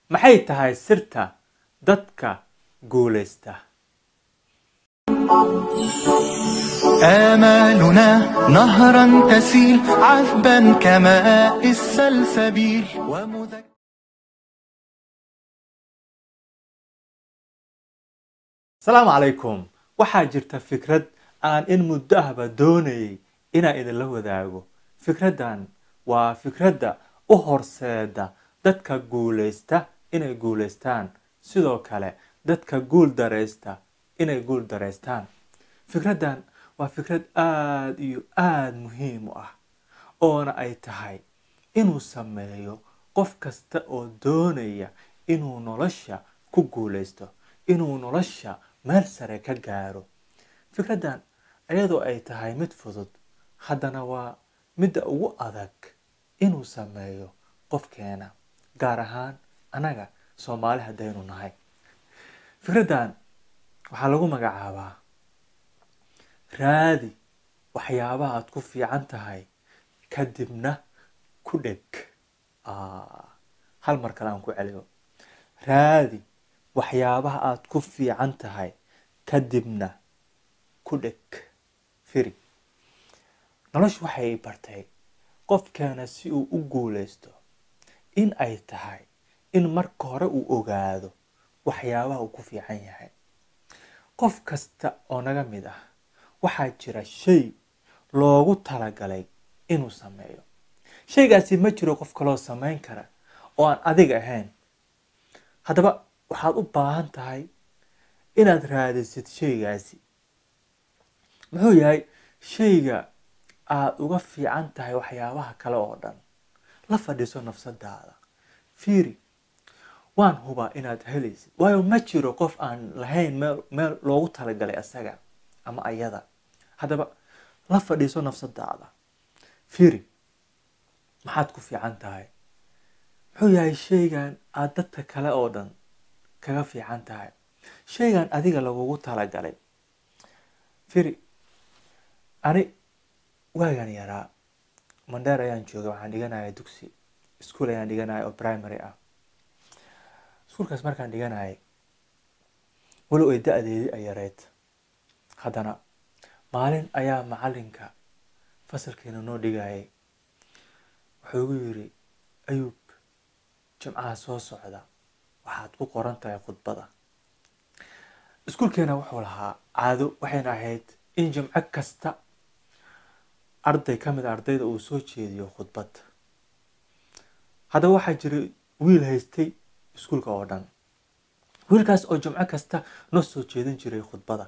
maxay tahay sirta dadka guulaysta آمالنا نهرا تسيل عذبا كماء السلسبيل ومذكرا asalaamu calaykum waxaa jirta fikrad aan in muddo ahba doonayay inaan idinla wadaago fikraddan waa fikradda u horseeda dadka guulaysta inay guulaystaan sidoo kale dadka guul daraysta inay guul daraystaan fikraddan waa fikrad aada iyo aada muhiim u ah oona ay tahay inuu sameeyo qof kasta oo doonaya inuu nolosha ku guulaysto inuu nolosha meel sare ka gaaro fikraddan iyadoo ay tahay mid fudud haddana waa midda ugu adag inuu sameeyo qofkeena gaar ahaan annaga soomaali haddaynu nahay fikraddan waxaa lagu magacaabaa raadi waxyaabaha aad ku fiican tahay kadibna ku dheg hal mar kale aan ku celiyo raadi waxyaabaha aad ku fiican tahay kadibna ku dheg firi noloshu waxay bartay qofkeena si uu u guulaysto in ay tahay in marka hore uu ogaado waxyaabaha uu ku fiican yahay qof kasta oo naga mid ah waxaa jira shay loogu talagalay inuu sameeyo shaygaasi ma jiro qof kaloo samayn kara oo aan adiga ahayn haddaba waxaad u baahan tahay inaad raadisid shaygaasi muxuu yahay shayga aada uga fiican tahay waxyaabaha kale oo dhan la fadhiiso nafsadaada fiiri waan hubaa inaad helaysid waayo ma jiro qof aan lahayn meel meel loogu talagalay asaga ama ayada haddaba la fadhiiso nafsadaada fiiri maxaad ku fiican tahay muxuu yahay shaygan aada dadka kale oo dhan kaga fiican tahay shaygan adiga lagugu talagalay firi ani waagan yaraa mandheer ayaan joogay waxaan dhiganaya dugsi ischool ayaan dhiganaya oo primary ah iskuolkaas markaan dhiganayay walow ay da-deedii ay yareyd haddana maalin ayaa macalinka fasalkiina noo dhigayay wuxuu igu yiri ayuub jimcaha soo socda waxaad ku qoran tahay khudbada iskuolkeena wuxuu lahaa caado waxayna ahayd in jimco kasta arday ka mid a ardayda uu soo jeediyo khudbad haddaba waxaa jiray wiil haystay iskuolka oo dhan wiilkaas oo jimco kasta noo soo jeedin jiray khudbada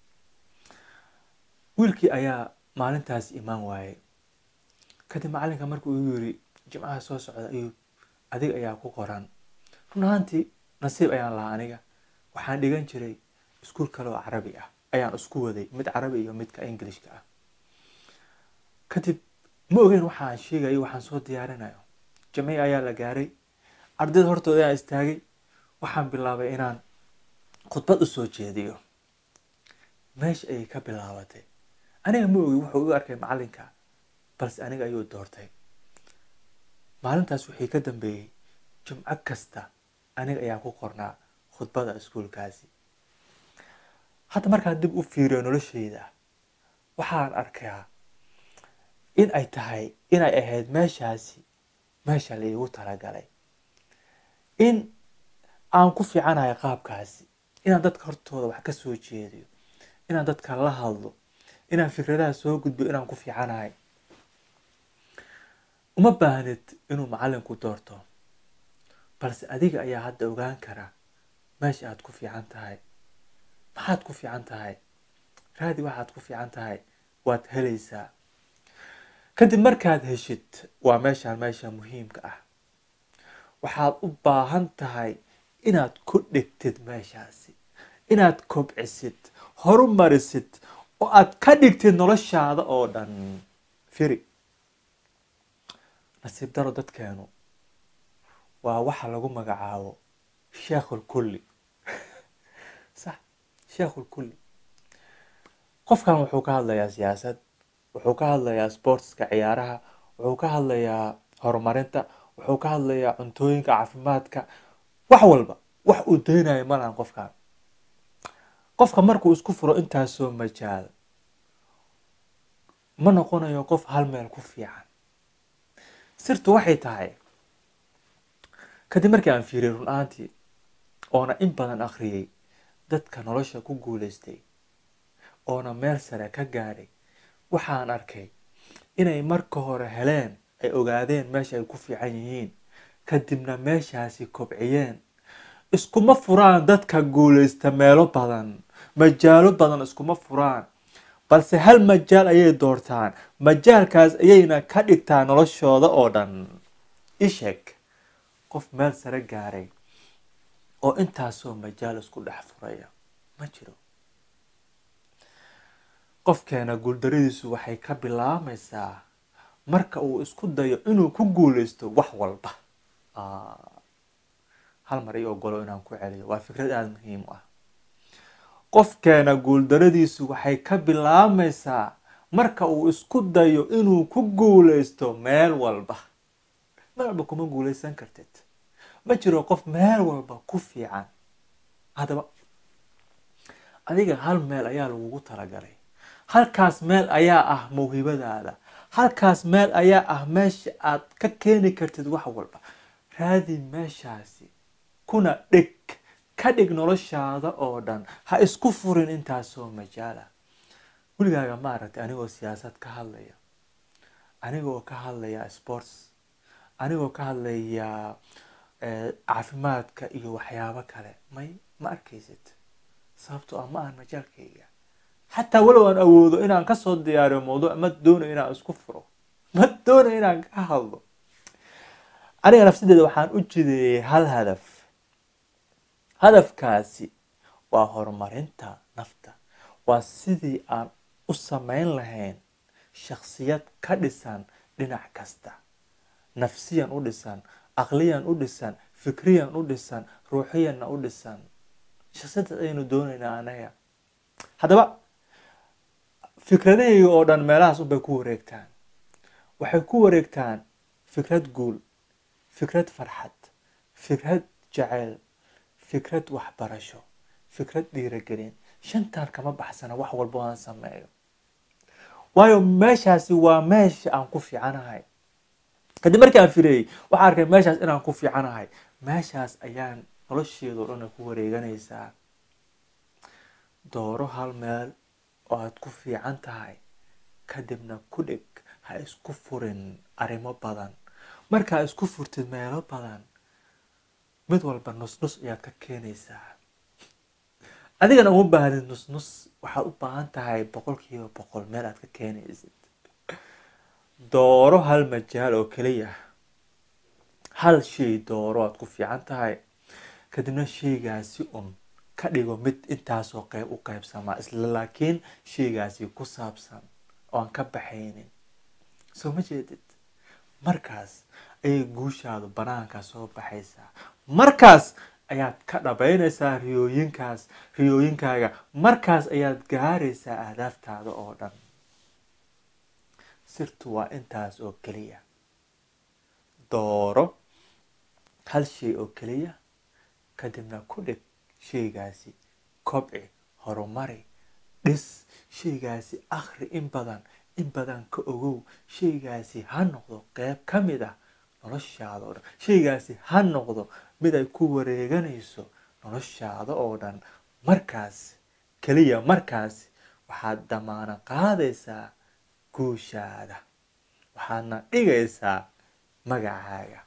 wiilkii ayaa maalintaas imaan waayay kadib macalinka markuu igu yiri jimcaha soo socda ayuu adig ayaa ku qoran run ahaantii nasiib ayaan lahaa aniga waxaan dhigan jiray iskuol kale oo carabi ah ayaan isku waday mid carabi iyo midka englishka ah kadib ma ogeyn waxaan sheegayo waxaan soo diyaarinayo jamiic ayaa la gaaray ardayda hortooda ayaan istaagay waxaan bilaabay inaan khudbad u soo jeediyo meesha ayay ka bilaabatay aniga ma ogi wuxuu u arkay macalinka balse aniga ayuu doortay maalintaas wixii ka dambeeyey jimco kasta aniga ayaa ku qornaa khudbada iskuolkaasi hadda markaan dib u fiiriyo nolosheyda waxaan arkaa in ay tahay inay ahayd meeshaasi meesha laigu talagalay in aan ku fiicanahay qaabkaasi inaan dadka hortooda wax ka soo jeediyo inaan dadka la hadlo inaan fikradaha soo gudbiyo inaan ku fiicanahay uma baahnid inuu macalinku doorto balse adiga ayaa hadda ogaan kara meesha aad ku fiican tahay maxaad ku fiican tahay raadi waxaad ku fiican tahay waad helaysaa kadib markaad heshid waa meeshaan meesha muhiimka ah waxaad u baahan tahay inaad ku dhigtid meeshaasi inaad kobcisid horumarisid oo aad ka dhigtid noloshaada oo dhan firi nasiib daro dadkeenu waa waxa lagu magacaabo sheekhulkulli sax sheekhulkulli qofkan wuxuu ka hadlayaa siyaasad wuxuu ka hadlayaa sportska ciyaaraha wuxuu ka hadlayaa horumarinta wuxuu ka hadlayaa cuntooyinka caafimaadka wax walba wax uu daynayo ma lahan qofkan qofka markuu isku furo intaasoo majaal ma noqonayo qof hal meel ku fiican sirtu waxay tahay kadib markii aan fiiriyay run ahaantii oona in badan akhriyey dadka nolosha ku guulaystay oona meel sare ka gaadhay waxaan arkay inay marka hore heleen ay ogaadeen meesha ay ku fiican yihiin kadibna meeshaasi kobciyeen iskuma furaan dadka guulaysta meelo badan majaalo badan iskuma furaan balse hal majaal ayay doortaan majaalkaas ayayna ka dhigtaan noloshooda oo dhan isheeg qof meel sare gaaray oo intaasoo majaal isku dhex furaya ma jiro qofkeena guuldaradiisu waxay ka bilaamaysaa marka uu isku dayo inuu ku guulaysto wax walba hal mar ii ogolo inaan ku celiyo waa fikrad aada muhiim u ah qofkeena guuldaradiisu waxay ka bilaamaysaa marka uu isku dayo inuu ku guulaysto meel walba meel walba kuma guulaysan kartid ma jiro qof meel walba ku fiican haddaba adiga hal meel ayaa lagugu talagalay halkaas meel ayaa ah mawhibadaada halkaas meel ayaa ah meesha aad ka keeni kartid wax walba raadi meeshaasi kuna dhig ka dhig noloshaada oo dhan ha isku furin intaasoo majaala weligaaga maaragtay anigoo siyaasad ka hadlaya anigoo ka hadlaya sports anigoo ka hadlaya caafimaadka iyo waxyaabo kale may ma arkaysid sababtoo ah ma ahan majaalkayga xataa walow aan awoodo inaan kasoo diyaariyo mawduuc ma doonayo inaan isku furo ma doonayo inaan ka hadlo aniga nafsadeeda waxaan u jideeyey hal hadaf hadafkaasi waa horumarinta nafta waa sidii aan u samayn lahayn shaksiyad ka dhisan dhinac kasta nafsiyan u dhisan aqliyan u dhisan fikriyan u dhisan ruuxiyanna u dhisan shaksiyadaas ayaynu doonaynaa anaga haddaba fikradahayga oo dhan meelahaas unbay ku wareegtaan waxay ku wareegtaan fikrad guul fikrad farxad fikrad jaceyl fikrad waxbarasho fikrad dhiiragelin shantaan kama baxsana wax walba aan sameeyo waayo meeshaasi waa meesha aan ku fiicanahay kadib markii aan fireeyey waxaan arkay meeshaas inaan ku fiicanahay meeshaas ayaan nolosheedao dhan ku wareeganaysaa dooro hal meel oo aad ku fiican tahay kadibna ku dhig ha isku furin arrimo badan markaa isku furtid meelo badan mid walba nusnus ayaad ka keenaysaa adigana uma baahnid nusnus waxaad u baahan tahay boqolkiiba boqol meel aad ka keenaysid dooro hal majaal oo keliya hal shay dooro aad ku fiican tahay kadibna shaygaasi un ka dhigo mid intaasoo qeyb u qeybsamaa isla laakiin shaygaasi ku saabsan oo aan ka baxaynin soo ma jeedid markaas ayay guushaadu banaanka soo baxaysaa markaas ayaad ka dhabaynaysaa riyooyinkaas riyooyinkaaga markaas ayaad gaaraysaa ahdaaftaada oo dhan sirtu waa intaas oo keliya dooro hal shay oo keliya kadibna ku dhig shaygaasi kobci horumari dhis shaygaasi akhri in badan in badan ka ogow shaygaasi ha noqdo qeyb ka mid ah noloshaada oo dhan shaygaasi ha noqdo mid ay ku wareeganayso noloshaada oo dhan markaas keliya markaas waxaad damaano qaadaysaa guushaada waxaadna dhigaysaa magacaaga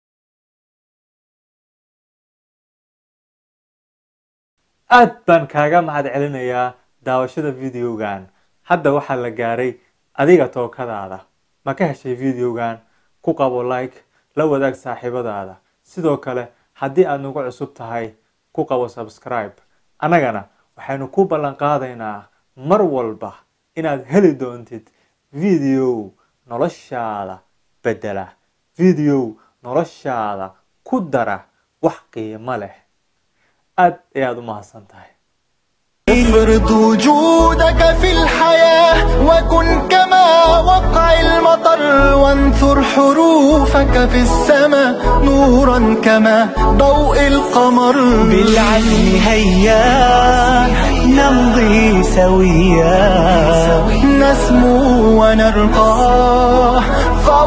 aad baan kaaga mahad celinayaa daawashada videogan hadda waxaa la gaaray adiga tookadaada ma ka heshay videogan ku qabo like la wadaag saaxiibadaada sidoo kale haddii aad nagu cusub tahay ku qabo subscribe annagana waxaynu ku ballan qaadaynaa mar walba inaad heli doontid video noloshaada bedela video noloshaada ku dara wax qiimo leh aad ayaad u mahadsan tahay افرض وجودك في الحياة وكن كما وقع المطر وانثر حروفك في السماء نورا كما ضوء القمر بالعزم هيا نمضي سويا نسمو ونرقى فوق